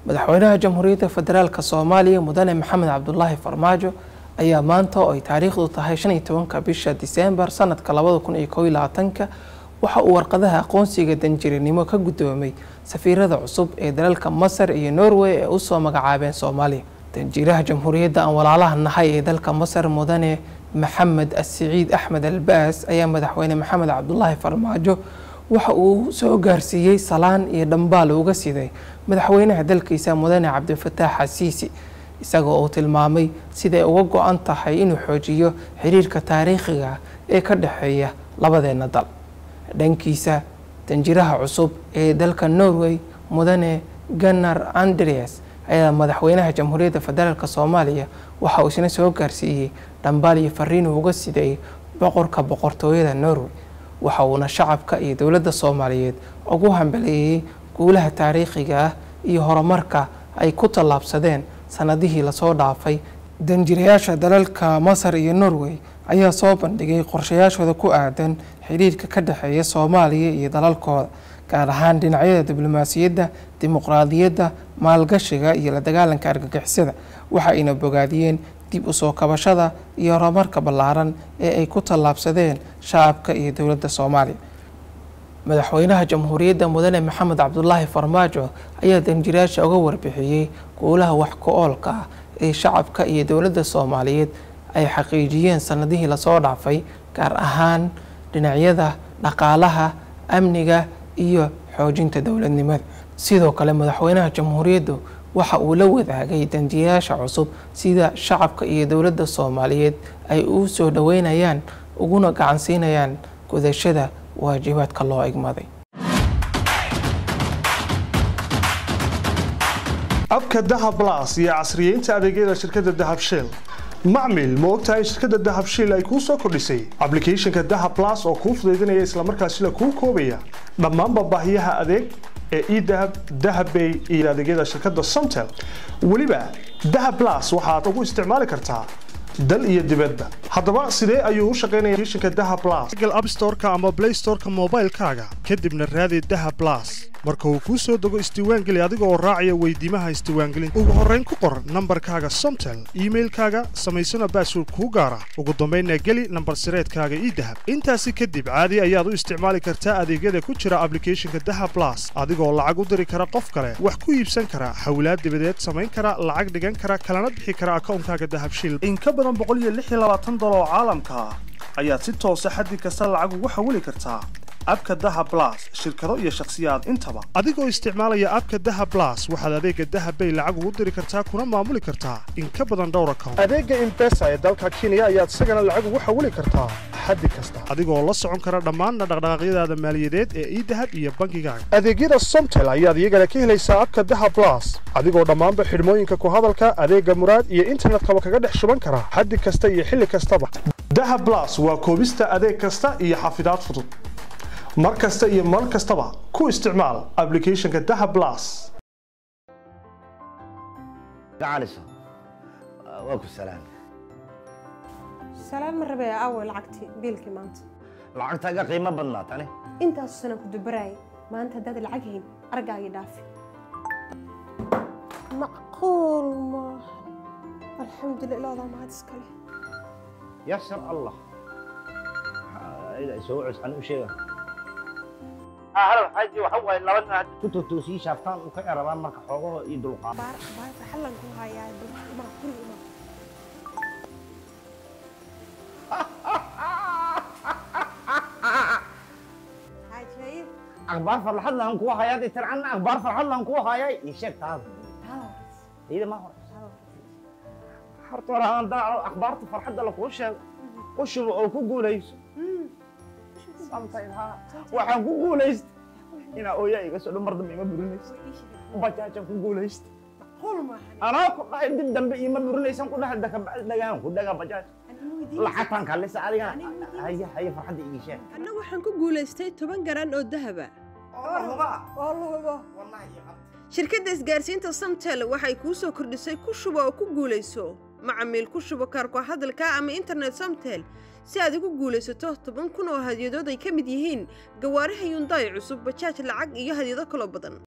madaxweynaha jamhuuriyadda federaalk soomaaliya mudane maxamed cabdulaahi farmaajo ayaa maanta oo ay taariikhdu tahay shan iyo tobanka bisha diseembar sanadka labada kun iyo kow iyo labaatanka waxa uu warqadaha aqoonsiga danjirinimo ka guddoomay safiirada cusub ee dalalka masar iyo norway ee usoo magacaabeen soomaaliya danjiiraha jamhuuriyadda aan walaalaha nahay ee dalka masar mudane maxamed asiciid axmed albaas ayaa madaxweyne maxamed cabdulaahi farmaajo waxa uu soo gaarsiiyey salaan iyo dhambaal uga siday madaxweynaha dalkiisa mudane cabdifataax xasiisi isagoo uu tilmaamay siday uga go-an tahay inuu xoojiyo xiriirka taariikhiga ee ka dhexeeya labadeena dal dhankiisa danjiraha cusub ee dalka norway mudane ganar andreas ayaa madaxweynaha jamhuuriyadda federaalk soomaaliya waxa uu isna soo gaarsiiyey dhambaal iyo fariin uu uga siday boqorka boqortooyada norway waxa uuna shacabka iyo dowladda soomaaliyeed ugu hambaleeyey guulaha taariikhiga ah iyo horumarka ay ku tallaabsadeen sanadihii lasoo dhaafay danjirayaasha dalalka masar iyo norway ayaa soo bandhigay qorshayaashooda ku aadan xiriirka ka dhexeeya soomaaliya iyo dalalkooda gaar ahaan dhinacyada diblomaasiyadda dimuqraadiyadda maalgashiga iyo la dagaalanka argagixisada waxa ayna bogaadiyeen dib usoo kabashada iyo horumarka ballaaran ee ay ku tallaabsadeen shacabka iyo dowladda soomaaliya madaxweynaha jamhuuriyadda mudane maxamed cabdulaahi farmaajo ayaa danjirayaasha uga warbixiyey guulaha wax ku-oolka ah ee shacabka iyo dowladda soomaaliyeed ay xaqiijiyeen sanadihii lasoo dhaafay gaar ahaan dhinacyada dhaqaalaha amniga iyo xoojinta dowladnimada sidoo kale madaxweynaha jamhuuriyaddu waxa uu la wadaagay danjiyayaasha cusub sida shacabka iyo dowladda soomaaliyeed ay u soo dhoweynayaan uguna gacansiinayaan gudashada waajibaadka loo egmaday abka dahab las iyo casriyeynta adeegyada shirkadda dahab shell macmil ma ogtahay shirkadda dahab shell ay kuu soo kordhisay ablicathonka dahab las oo kuu fudaydinaya islamarkaasina kuu koobaya dhammaanba baahiyaha adeeg ee edahab dahabbay iyo adeegyada shirkadda somtel weliba dahab las waxaad ugu isticmaali kartaa dal iyo dibadba haddaba sidee ayuu u shaqaynaya shinka daha blas google app store-ka ama play store-ka moobaylkaaga kadibna raadi daha blas marka uu kuu soo dego isdiiwaangeli adiga oo raacaya weydiimaha isdiiwaangelinta ugu horrayn ku qor nambarkaaga somtel iimailkaaga samaysana baasword kuu gaara ugu dambaynna geli nambar sireedkaaga ii dahab intaasi kadib caadi ayaad u isticmaali kartaa adeegyada ku jira ablicathonka daha blas adigoo lacag u diri kara qof kale wax ku iibsan kara hawlaad dibadeed samayn kara lacag dhigan kara kalana bixi kara akawnkaaga dahabshil dolar oo caalamka ah ayaad si toosa xaddi kasta lacag ugu xawili kartaa abka daha blas shirkado iyo shakhsiyaad intaba adigoo isticmaalaya abka daha blas waxaad adeega dahabbay lacag ugu diri kartaa kuna maamuli kartaa in ka badan dhowr account adeega imbesa ee dalka kenya ayaad isagana lacag ugu xawili kartaa xaddi kasta adigoo la socon kara dhammaanna dhaqdhaqaaqyadaada maaliyadeed ee idahab iyo bankigaaga adeegyada somtel ayaad iyagana ka helaysaa abka daha blas adigoo dhammaanba xidhmooyinka ku hadalka adeega muraad iyo internetkaba kaga dhex shuban kara xaddi kasta iyo xilli kastaba daha blas waa koobista adeeg kasta iyo xafidaad fudud mar kasta iyo mar kastaba ku isticmaal ablicathonka daha blas gacaliso waa ku salaam salaan ma rabee aaway lacagtii biilkii maanta lacagtaaga qiimo badnaa tani intaasu sanaan ku dubaraayay maanta haddaad lacag hayn argaagii dhaafi macquul maaha alxamdulillah ilaadaa mahad iskale yasar allah soo cus ani u sheega halal xaaji waxa waaye laba nin hadda ku totoosii shaaftaan u ka erabaan marka xoogaho iyo dulqaad baar baarta xallan ku hayaa imaa guriga imaa xaajaayid akhbaar farxad lahan kuwa hayaa dee tircanna akhbaar farxad lahan kuwa hayaa ii sheeg taada iyada ma hor horta hore aan daaco akhbaarta farxadda lakuu sheego u shubo oo ku guulayso waxaan ku guulaysta inaa ooyaa iga soo dhan mar dambe ima burinaysa bajaajaan ku guulaysta macquul maaha anaa ku dhahay dib dambe ima burinaysan ku dhahay dakabacdi dhagaan ku dhagaa bajaaj lacagtaan kaalisa adigana haya haya farxadda igi sheeg anna waxaan ku guulaystay toban garan oo dahaba oo luhubo shirkadda isgaarsiinta samtel waxay kuu soo kordhisay ku shubo oo ku guulayso macamiil ku shubo kaarko hadalka ama internet samtel si aad ugu guulaysato toban kun oo hadyadood ay ka mid yihiin gawaaraha yundaay cusub bajaaj lacag iyo hadyado kaloo badan